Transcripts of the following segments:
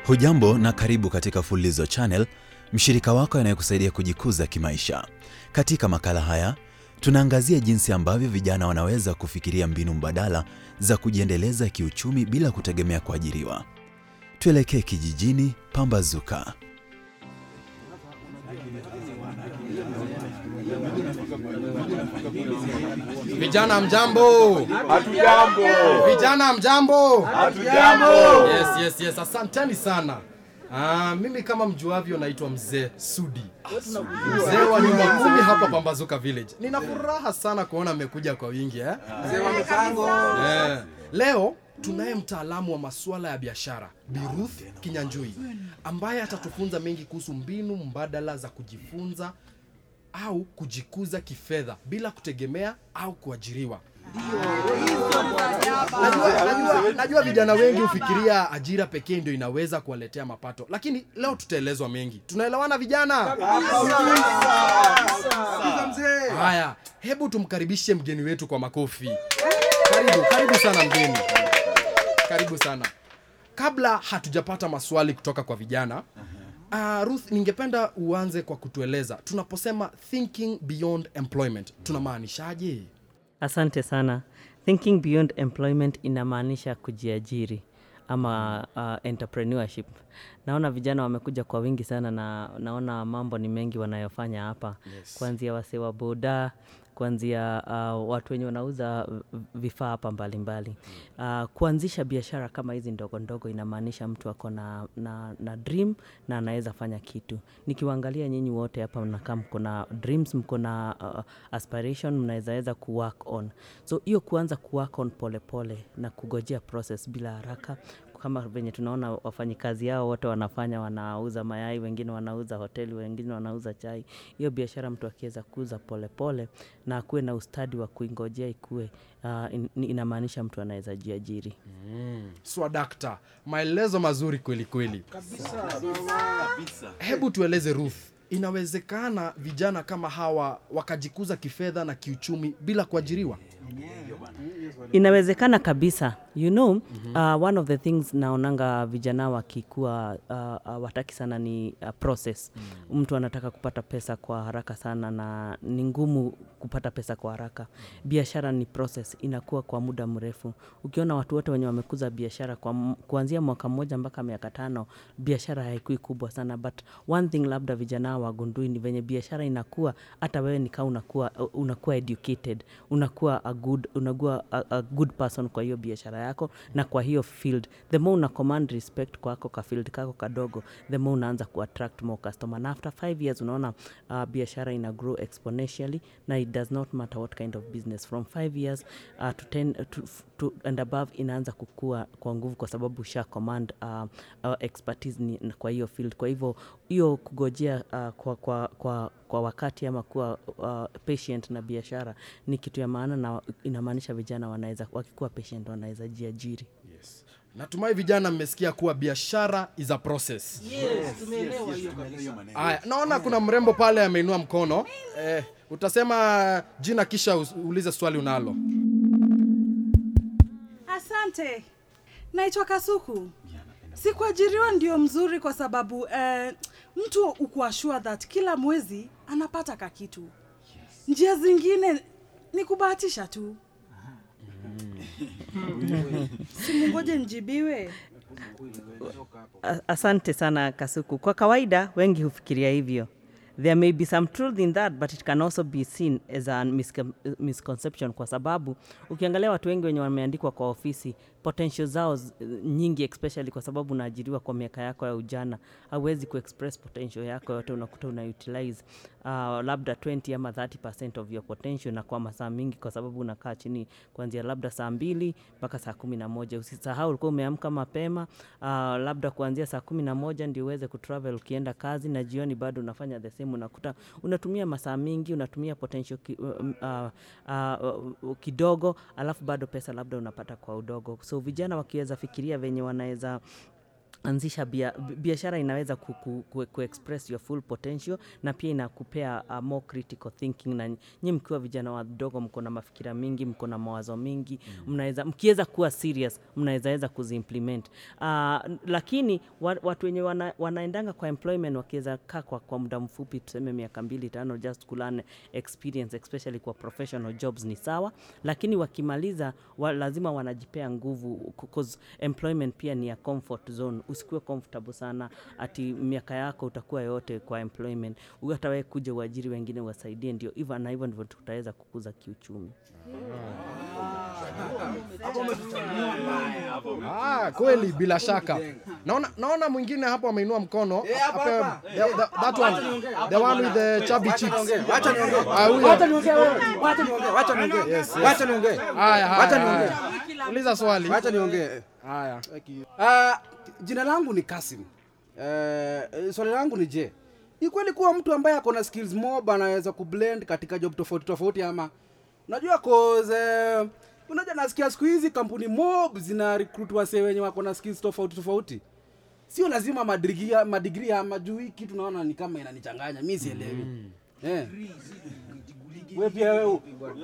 Hujambo na karibu katika Fululizo Channel, mshirika wako anayekusaidia kujikuza kimaisha. Katika makala haya tunaangazia jinsi ambavyo vijana wanaweza kufikiria mbinu mbadala za kujiendeleza kiuchumi bila kutegemea kuajiriwa. Tuelekee kijijini Pambazuka. Vijana mjambo, Hatujambo. vijana mjambo. Hatujambo. Yes, yes, yes, asanteni sana. Ah, mimi kama mjuavyo naitwa mzee Sudi, mzee wa nyumba kumi hapa Pambazuka Village. Nina furaha sana kuona mmekuja kwa wingi eh? Eh, leo tunaye mtaalamu wa masuala ya biashara Bi Ruth Kinyanjui ambaye atatufunza mengi kuhusu mbinu mbadala za kujifunza au kujikuza kifedha bila kutegemea au kuajiriwa. Najua, najua, najua vijana wengi hufikiria ajira pekee ndio inaweza kuwaletea mapato, lakini leo tutaelezwa mengi. Tunaelewana vijana? Haya, hebu tumkaribishe mgeni wetu kwa makofi. Karibu, karibu sana mgeni, karibu sana. Kabla hatujapata maswali kutoka kwa vijana Uh, Ruth, ningependa uanze kwa kutueleza tunaposema thinking beyond employment tunamaanishaje? Asante sana. Thinking beyond employment inamaanisha kujiajiri ama uh, entrepreneurship. Naona vijana wamekuja kwa wingi sana na naona mambo ni mengi wanayofanya hapa Yes. kuanzia wasee wa boda kuanzia uh, watu wenye wanauza v- vifaa hapa mbalimbali uh, kuanzisha biashara kama hizi ndogo ndogo inamaanisha mtu ako na, na, na dream na anaweza fanya kitu nikiwaangalia nyinyi wote hapa mnakaa mko na dreams mko na uh, aspiration mnawezaweza kuwork on so hiyo kuanza kuwork on polepole pole, na kugojea process bila haraka kama venye tunaona wafanyikazi yao wote wanafanya wanauza mayai wengine wanauza hoteli wengine wanauza chai hiyo biashara mtu akiweza kuuza polepole na akuwe na ustadi wa kuingojea ikue uh, in, inamaanisha mtu anaweza jiajiri Swadakta, maelezo mazuri kweli kweli. Hebu tueleze Ruth, inawezekana vijana kama hawa wakajikuza kifedha na kiuchumi bila kuajiriwa? inawezekana kabisa you know uh, one of the things naonanga vijana wakikuwa uh, uh, wataki sana ni uh, process mtu anataka kupata pesa kwa haraka sana na ni ngumu kupata pesa kwa haraka biashara ni process inakuwa kwa muda mrefu ukiona watu wote wenye wamekuza biashara kwa m- kuanzia mwaka mmoja mpaka miaka tano biashara haikui kubwa sana but one thing labda vijana wagundui ni venye biashara inakuwa hata wewe nikaa unakuwa unakuwa educated unakuwa a good unakuwa a, a good person kwa hiyo biashara yako na kwa hiyo field the more una command respect kwako ka field kako kadogo the more unaanza kuattract more customer na after five years unaona uh, biashara ina grow exponentially na it does not matter what kind of business from five years uh, to ten, to, to, and above inaanza kukua kwa nguvu kwa sababu usha command uh, uh, expertise ni, kwa hiyo field kwa hivyo hiyo kugojea uh, kwa, kwa, kwa, kwa wakati ama kuwa uh, patient na biashara ni kitu ya maana na inamaanisha vijana wanaweza wakikuwa patient wanaweza jiajiri Yes. Natumai vijana mmesikia kuwa biashara is a process. Aya, naona kuna mrembo pale ameinua mkono. Eh, utasema jina kisha us- uulize swali unalo. Asante, naitwa Kasuku. Sikuajiriwa ndio mzuri kwa sababu eh, mtu ukuwa sure that kila mwezi anapata kakitu. Njia zingine ni kubahatisha tu. Simungoje njibiwe. A- asante sana kasuku kwa kawaida wengi hufikiria hivyo there may be some truth in that but it can also be seen as a miscon- misconception kwa sababu ukiangalia watu wengi wenye wameandikwa kwa ofisi potential zao z- nyingi especially kwa sababu unaajiriwa kwa miaka yako ya ujana hauwezi kuexpress potential yako yote unakuta una utilize uh, labda 20 ama 30 of your potential na kwa masaa mingi kwa sababu unakaa chini kuanzia labda saa mbili mpaka saa kumi na moja usisahau ulikuwa umeamka mapema uh, labda kuanzia saa kumi na moja ndio uweze kutravel ukienda kazi na jioni bado unafanya the same unakuta unatumia masaa mingi unatumia potential ki, uh, uh, uh, uh, kidogo alafu bado pesa labda unapata kwa udogo so vijana wakiweza fikiria venye wanaweza anzisha bia- bi- biashara inaweza ku, ku, ku, ku express your full potential na pia inakupea uh, more critical thinking na nyi mkiwa vijana wadogo mko na mafikira mingi mko na mawazo mingi mnaweza mkiweza kuwa serious mnawezaweza kuziimplement uh, lakini wa, watu wenye wana, wanaendanga kwa employment wakiweza kaa kwa, kwa muda mfupi tuseme miaka mbili tano just kulearn experience especially kwa professional jobs ni sawa lakini wakimaliza wa, lazima wanajipea nguvu cause employment pia ni ya comfort zone usikuwe comfortable sana ati miaka yako utakuwa yote kwa employment hata wewe kuja uajiri wengine wasaidie ndio hivyo na hivyo ndivyo tutaweza kukuza kiuchumi Ah, kweli bila shaka. Naona naona mwingine hapo ameinua mkono. Ape- the- the- that one. The one with the chubby cheeks. Wacha niongee. Ah, huyo. Wacha niongee wewe. Wacha niongee. Wacha niongee. Wacha niongee. Haya, Wacha haya. niongee. haya. Uliza swali. Wacha niongee. Haya. Ah, jina langu ni Kasim. Eh, swali langu ni je, ni kweli kuwa mtu ambaye ako na skills mob anaweza kublend katika job tofauti tofauti ama unajua cause eh, unajua nasikia siku hizi kampuni mob zina recruit wasee wenye wako na skills tofauti tofauti sio lazima madigri madigri ama juu hii kitu naona ni kama inanichanganya mi sielewi eh. Wewe pia wewe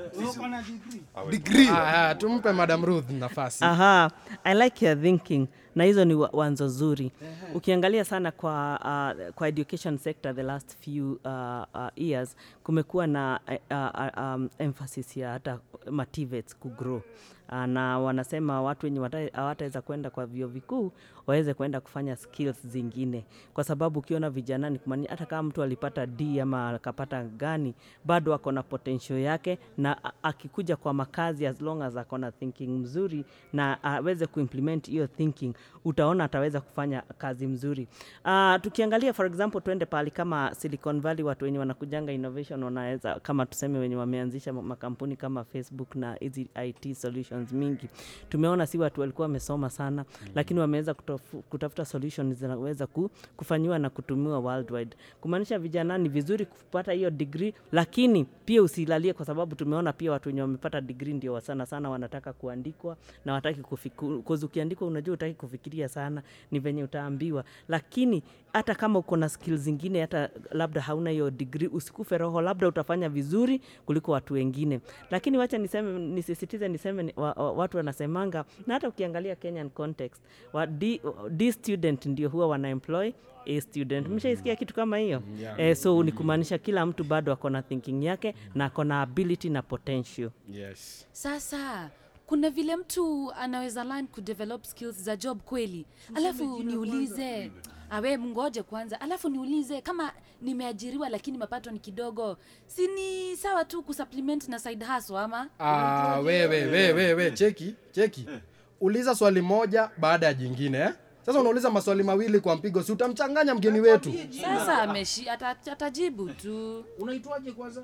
degree Haya, tumpe Madam Ruth nafasi. Aha, I like your thinking na hizo ni wa- wanzo zuri. Ukiangalia sana kwa, uh, kwa education sector the last few uh, uh, years kumekuwa na uh, uh, um, emphasis ya hata motivates kugrow uh, na wanasema watu wenye wata- hawataweza kwenda kwa vyuo vikuu waweze kwenda kufanya skills zingine, kwa sababu ukiona vijana ni kumaanisha hata kama mtu alipata D ama akapata gani, bado ako na potential yake, na a- akikuja kwa makazi, as long as ako na thinking mzuri na aweze kuimplement hiyo thinking, utaona ataweza kufanya kazi mzuri. Uh, tukiangalia for example, tuende pahali kama Silicon Valley, watu wenye wanakujanga innovation wanaweza kama tuseme wenye wameanzisha ma- makampuni kama Facebook na hizi IT solutions mingi, tumeona si watu walikuwa wamesoma sana mm. lakini wameweza kutofu- kutafuta solutions zinaweza ku, kufanyiwa na kutumiwa worldwide, kumaanisha vijana ni vizuri kupata hiyo degree, lakini pia usilalie, kwa sababu tumeona pia watu wenye wamepata degree ndio sana sana wanataka kuandikwa na wataki kufiku, cause ukiandikwa unajua utaki kufikiria sana, ni venye utaambiwa, lakini hata kama uko na skills zingine, hata labda hauna hiyo degree, usikufe roho, labda utafanya vizuri kuliko watu wengine. Lakini wacha niseme, nisisitize niseme ni, wa, wa, watu wanasemanga, na hata ukiangalia Kenyan context wa D, D student ndio huwa wana employ A student. Mshaisikia kitu kama hiyo? Eh, so ni kumaanisha kila mtu bado ako na thinking yake na ako na ability na potential. Yes. Sasa kuna vile mtu anaweza learn kudevelop skills za job kweli, alafu niulize awe mngoje kwanza, alafu niulize kama nimeajiriwa lakini mapato ni kidogo, si ni sawa tu kusupplement na side hustle ama? Ah, wewe wewe wewe cheki cheki. Uliza swali moja baada ya jingine eh? Sasa unauliza maswali mawili kwa mpigo, si utamchanganya mgeni wetu. Sasa ameshi ata- atajibu tu. unaitwaje kwanza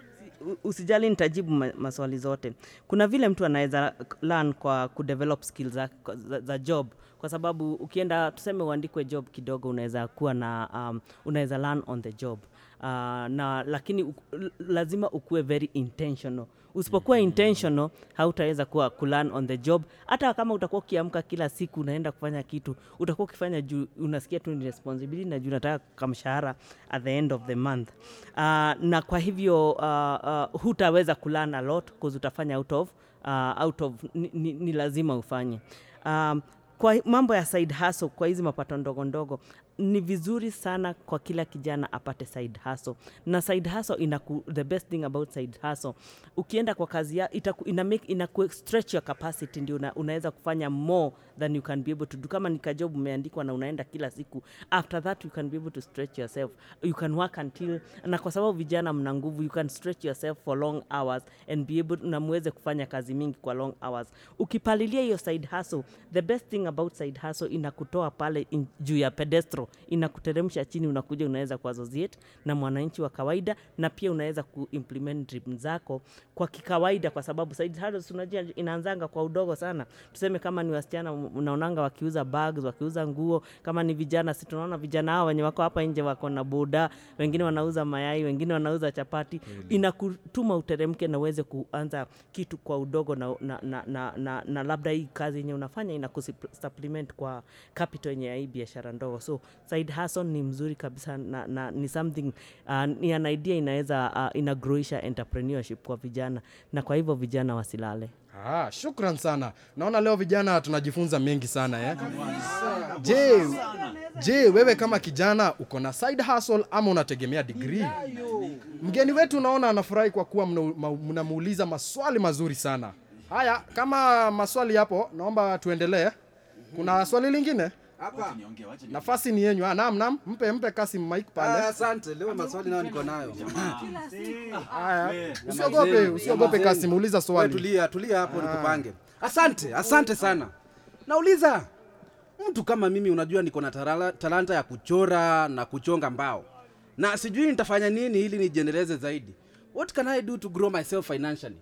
U- usijali nitajibu ma, maswali zote kuna vile mtu anaweza learn kwa kudevelop skills za, za, za job kwa sababu ukienda tuseme uandikwe job kidogo unaweza kuwa na um, unaweza learn on the job uh, na lakini u, lazima ukuwe very intentional usipokuwa intentional hautaweza kuwa kulearn on the job hata kama utakuwa ukiamka kila siku unaenda kufanya kitu utakuwa ukifanya juu unasikia tu ni responsibility na juu unataka kamshahara at the end of the month uh, na kwa hivyo uh, uh, hutaweza kulearn a lot cause utafanya out of, uh, out of ni, ni, ni lazima ufanye um, kwa mambo ya side hustle kwa hizi mapato ndogo ndogo ni vizuri sana kwa kila kijana apate side hustle na side hustle ina the best thing about side hustle ukienda kwa kazi ya itaku, ina make, ina ku stretch your capacity ndio una, unaweza kufanya more than you can be able to do kama ni kajob umeandikwa na unaenda kila siku after that you can be able to stretch yourself you can work until na kwa sababu vijana mna nguvu you can stretch yourself for long hours and be able na muweze kufanya kazi mingi kwa long hours ukipalilia hiyo side hustle the best thing about side hustle inakutoa pale in, juu ya pedestral zero inakuteremsha chini unakuja unaweza kuassociate na mwananchi wa kawaida na pia unaweza kuimplement dream zako kwa kikawaida kwa sababu side hustles unajua inaanzanga kwa udogo sana tuseme kama ni wasichana unaonanga wakiuza bags wakiuza nguo kama ni vijana si tunaona vijana hao wenye wako hapa nje wako na boda wengine wanauza mayai wengine wanauza chapati inakutuma uteremke na uweze kuanza kitu kwa udogo na, na, na, na, na, na labda hii kazi yenye unafanya inakusupplement kwa capital yenye ya hii biashara ndogo so side hustle ni mzuri kabisa na, na ni something uh, ni an idea inaweza uh, inagroisha entrepreneurship kwa vijana na kwa hivyo vijana wasilale Ah, shukran sana. Naona leo vijana tunajifunza mengi sana eh? Je, je, wewe kama kijana uko na side hustle ama unategemea degree? Mgeni wetu naona anafurahi kwa kuwa mna- ma- mnamuuliza maswali mazuri sana. Haya, kama maswali yapo, naomba tuendelee. Kuna swali lingine? hapa Nafasi ni yenyu. Ah, naam, naam. Mpe mpe Kasim mic Ah, pale. asante leo maswali nayo niko nayo Haya. Usiogope, usiogope Kasim, uliza Wewe swali. tulia tulia hapo nikupange asante asante sana nauliza mtu kama mimi unajua niko na tarala- talanta ya kuchora na kuchonga mbao na sijui nitafanya nini ili nijiendeleze zaidi what can i do to grow myself financially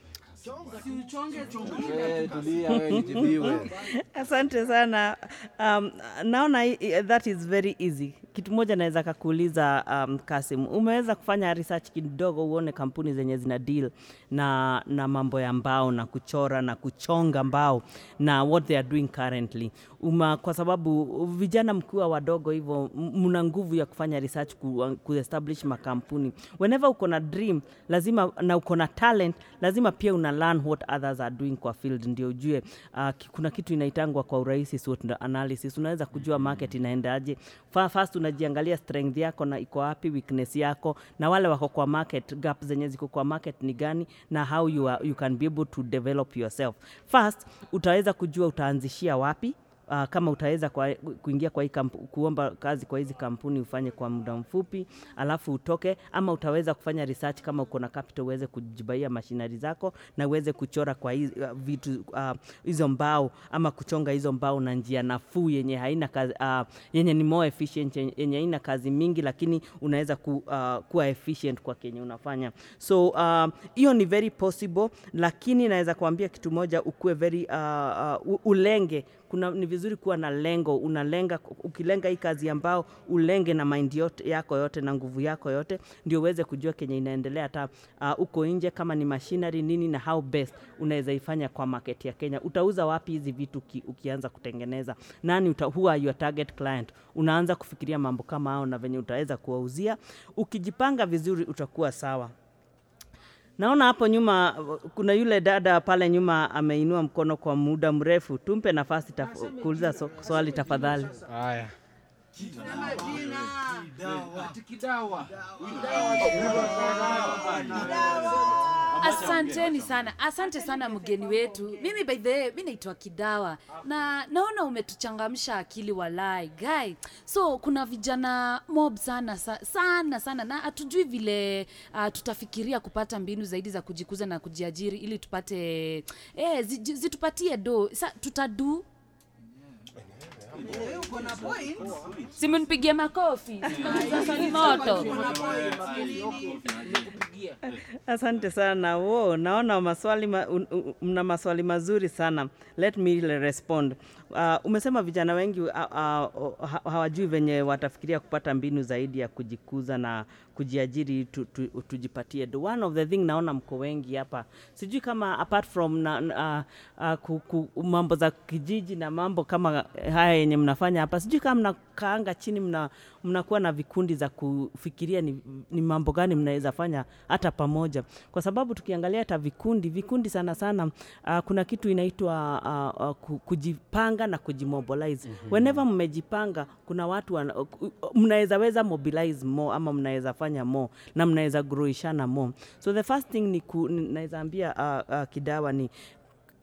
Eh, tulia wewe nijibiwe asante sana um, naona hii- hii- that is very easy kitu moja naweza kakuuliza um, kasim umeweza kufanya research kidogo uone kampuni zenye zina deal na, na mambo ya mbao na kuchora na kuchonga mbao na what they are doing currently Uma, kwa sababu vijana mkiwa wadogo hivyo m- mna nguvu ya kufanya research ku, kuestablish makampuni whenever uko na dream lazima na uko na talent lazima pia una learn what others are doing kwa field ndio ujue uh, ki- kuna kitu inaitangwa kwa urahisi SWOT analysis unaweza kujua market inaendaje Fa- first unajiangalia strength yako na iko wapi weakness yako na wale wako kwa market gap zenye ziko kwa market ni gani na how you, are, you can be able to develop yourself first utaweza kujua utaanzishia wapi Uh, kama utaweza kwa, kuingia kwa hii kampu, kuomba kazi kwa hizi kampuni ufanye kwa muda mfupi alafu utoke ama utaweza kufanya research kama uko na capital uweze kujibaia mashinari zako na uweze kuchora kwa hizi, uh, vitu uh, hizo mbao ama kuchonga hizo mbao na njia nafuu yenye haina kazi, uh, yenye ni more efficient yenye yenye haina kazi mingi lakini unaweza ku, uh, kuwa efficient kwa kenye unafanya so uh, hiyo ni very possible lakini naweza kuambia kitu moja ukuwe very uh, uh, ulenge kuna ni vizuri kuwa na lengo unalenga ukilenga hii kazi ambao ulenge na mind yote, yako yote na nguvu yako yote ndio uweze kujua kenye inaendelea hata uh, uko nje kama ni machinery nini na how best unaweza ifanya kwa market ya Kenya utauza wapi hizi vitu uki, ukianza kutengeneza nani uta, who are your target client unaanza kufikiria mambo kama hao na venye utaweza kuwauzia ukijipanga vizuri utakuwa sawa Naona hapo nyuma uh, kuna yule dada pale nyuma ameinua mkono kwa muda mrefu. Tumpe nafasi taf kuuliza so, swali tafadhali. Haya. asanteni sana asante sana mgeni wetu mimi by the way mi naitwa kidawa na naona umetuchangamsha akili walai guy so kuna vijana mob sana sa- sana sana na hatujui vile uh, tutafikiria kupata mbinu zaidi za kujikuza na kujiajiri ili tupate eh, zi, zitupatie do sa tutadu simnipigie makofi Simeuliza swali moto Asante sana. Wo, naona maswali ma, un, un, mna maswali mazuri sana. Let me respond. Uh, umesema vijana wengi uh, uh, ha- hawajui venye watafikiria kupata mbinu zaidi ya kujikuza na kujiajiri tu, tu, tujipatie do. One of the thing naona mko wengi hapa, sijui kama apart from na, na, uh, uh, ku, ku, mambo za kijiji na mambo kama haya yenye mnafanya hapa, sijui kama mnakaanga chini mna mnakuwa na vikundi za kufikiria ni, ni mambo gani mnaweza fanya hata pamoja, kwa sababu tukiangalia hata vikundi vikundi sana sana uh, kuna kitu inaitwa uh, uh, ku- kujipanga na kujimobilize. mm-hmm. Whenever mmejipanga, kuna watu wana- uh, mnaweza weza mobilize more ama mnaweza fanya more na mnaweza growishana more. So the first thing ni ku, ni- naweza ambia uh, uh, Kidawa ni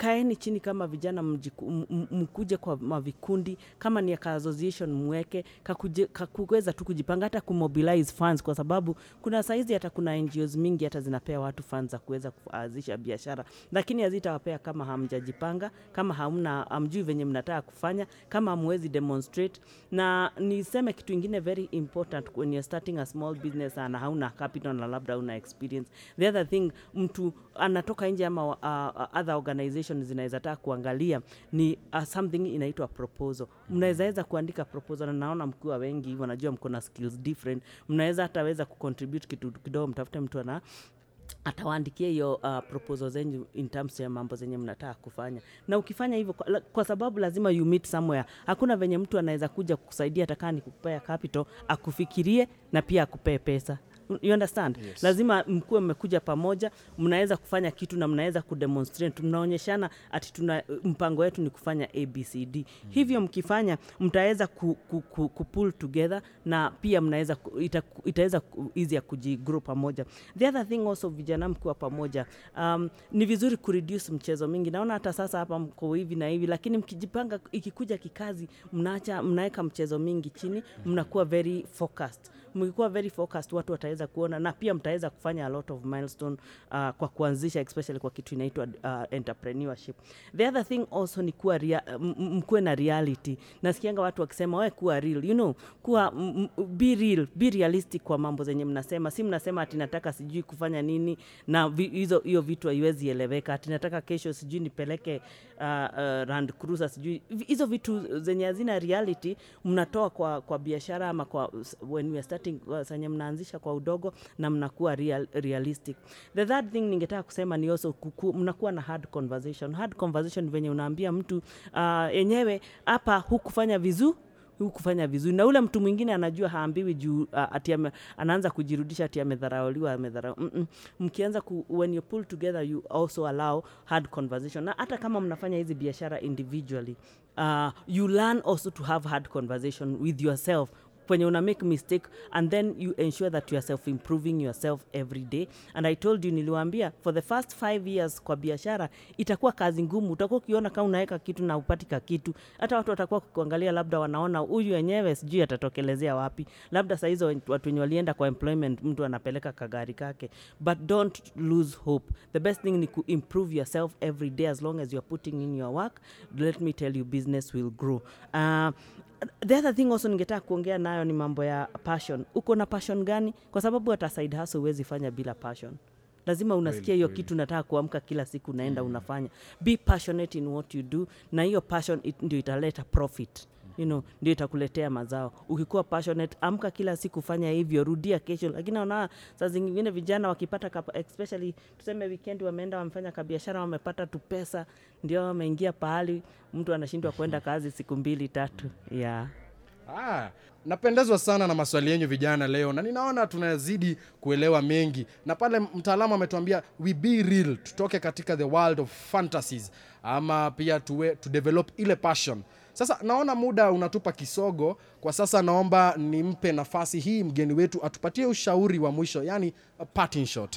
kaeni chini kama vijana mjiku- m- m- mkuje kwa mavikundi kama ni ka association mweke kakuje- kakuweza tu kujipanga hata kumobilize funds kwa sababu kuna saizi hata kuna NGOs mingi hata zinapea watu funds za kuweza kuanzisha biashara lakini hazitawapea kama hamjajipanga kama hamna hamjui venye mnataka kufanya kama hamwezi demonstrate na niseme kitu ingine very important when you're starting a small business na hauna capital na labda una experience the other thing mtu anatoka nje ama uh, uh, other organizations zinaweza taka kuangalia ni uh, something inaitwa proposal mnaweza weza kuandika proposal na naona mkiwa wengi hivyo najua mko na skills different mnaweza hata weza kucontribute kitu kidogo mtafute mtu ana atawaandikia hiyo uh, proposal zenyu in terms ya mambo zenye mnataka kufanya na ukifanya hivyo kwa, la- kwa sababu lazima you meet somewhere hakuna venye mtu anaweza kuja kukusaidia atakaa ni kukupea capital akufikirie na pia akupee pesa you understand yes. lazima mkuwe mmekuja pamoja mnaweza kufanya kitu na mnaweza kudemonstrate mnaonyeshana ati tuna mpango wetu ni kufanya abcd mm. hivyo mkifanya mtaweza ku, ku, ku, ku pull together na pia mnaweza ku- ita, itaweza ku- easy ya kujigrow pamoja the other thing also vijana mkiwa pamoja um, ni vizuri kureduce mchezo mingi naona hata sasa hapa mko hivi na hivi lakini mkijipanga ikikuja kikazi mnaacha mnaweka mchezo mingi chini mnakuwa very focused mkikuwa very focused watu wataweza kuona na pia mtaweza kufanya a lot of milestone uh, kwa kuanzisha especially kwa kitu inaitwa uh, entrepreneurship the other thing also ni kuwa rea, m- m- mkuwe na reality nasikianga watu wakisema we kuwa real you know kuwa m- m- be real be realistic kwa mambo zenye mnasema si mnasema ati nataka sijui kufanya nini na vi- hizo hiyo vitu haiwezi eleweka ati nataka kesho sijui nipeleke uh, uh, Land Cruiser sijui Vi- hizo vitu zenye hazina reality mnatoa kwa, kwa biashara ama kwa when we are starting uh, zenye mnaanzisha kwa udogo na mnakuwa real, realistic the third thing ningetaka kusema ni also kuku, mnakuwa na hard conversation hard conversation venye unaambia mtu uh, yenyewe hapa hukufanya vizuri hukufanya vizuri na ule mtu mwingine anajua haambiwi juu uh, ati ame, anaanza kujirudisha ati amedharauliwa amedharau mm -mm. mkianza ku, when you pull together you also allow hard conversation na hata kama mnafanya hizi biashara individually uh, you learn also to have hard conversation with yourself kwenye una make mistake and then you ensure that you are self improving yourself every day and i told you niliwaambia for the first five years kwa biashara itakuwa kazi ngumu utakuwa ukiona kama unaweka kitu na upati ka kitu hata watu watakuwa kuangalia labda wanaona huyu wenyewe sijui atatokelezea wapi labda saa hizo watu wenye walienda kwa employment mtu anapeleka kagari kake but don't lose hope the best thing ni ku improve yourself every day as long as you're putting in your work let me tell you business will grow uh, the other thing also ningetaka kuongea nayo ni mambo ya passion uko na passion gani kwa sababu hata side hustle huwezi fanya bila passion lazima unasikia hiyo kitu nataka kuamka kila siku unaenda mm. unafanya be passionate in what you do na hiyo passion it, ndio italeta profit you know, ndio itakuletea mazao ukikuwa passionate amka kila siku fanya hivyo rudia kesho lakini naona saa zingine vijana wakipata kapa, especially tuseme weekend wameenda wamefanya kabiashara wamepata tu pesa ndio wameingia pahali mtu anashindwa kwenda kazi siku mbili tatu yeah. Ah, napendezwa sana na maswali yenyu vijana leo na ninaona tunazidi kuelewa mengi na pale mtaalamu ametuambia we be real tutoke katika the world of fantasies ama pia tuwe, to develop ile passion sasa naona muda unatupa kisogo kwa sasa naomba nimpe nafasi hii mgeni wetu atupatie ushauri wa mwisho yani a parting shot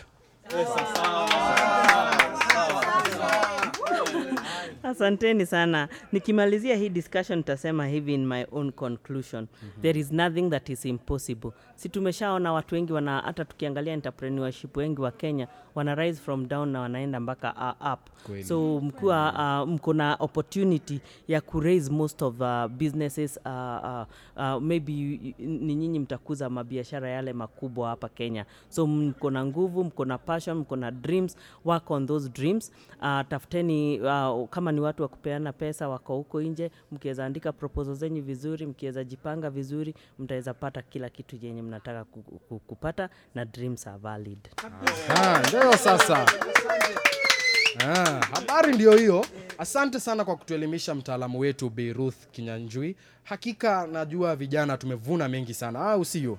asanteni sana nikimalizia hii discussion nitasema hivi in my own conclusion mm-hmm. there is nothing that is impossible si tumeshaona watu wengi wana hata tukiangalia entrepreneurship wengi wa kenya wana rise from down na wanaenda mpaka uh, up Kweli. so mkiwa uh, mko na opportunity ya kuraise most of uh, businesses uh, uh, uh, maybe you- ni nyinyi mtakuza mabiashara yale makubwa hapa kenya so mko na nguvu mko na passion mko na dreams work on those dreams uh, tafuteni uh, kama ni watu wa kupeana pesa wako huko nje mkiweza andika proposal zenyu vizuri mkiweza jipanga vizuri mtaweza pata kila kitu yenye mnataka ku- ku- kupata na dreams are valid Ah, ndio sasa Ah, habari ndio hiyo asante sana kwa kutuelimisha mtaalamu wetu Beiruth Kinyanjui hakika najua vijana tumevuna mengi sana au sio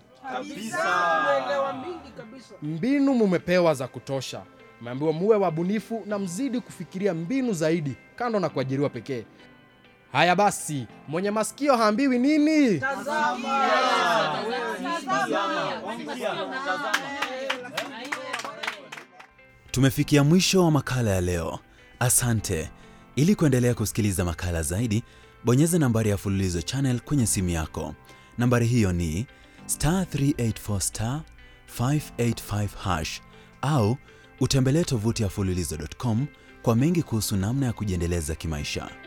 mbinu mumepewa za kutosha mmeambiwa muwe wabunifu na mzidi kufikiria mbinu zaidi kando na kuajiriwa pekee haya basi mwenye masikio haambiwi nini Tumefikia mwisho wa makala ya leo. Asante. Ili kuendelea kusikiliza makala zaidi, bonyeza nambari ya Fululizo Channel kwenye simu yako. Nambari hiyo ni star 384 star 585 hash au utembelee tovuti ya fululizo.com kwa mengi kuhusu namna ya kujiendeleza kimaisha.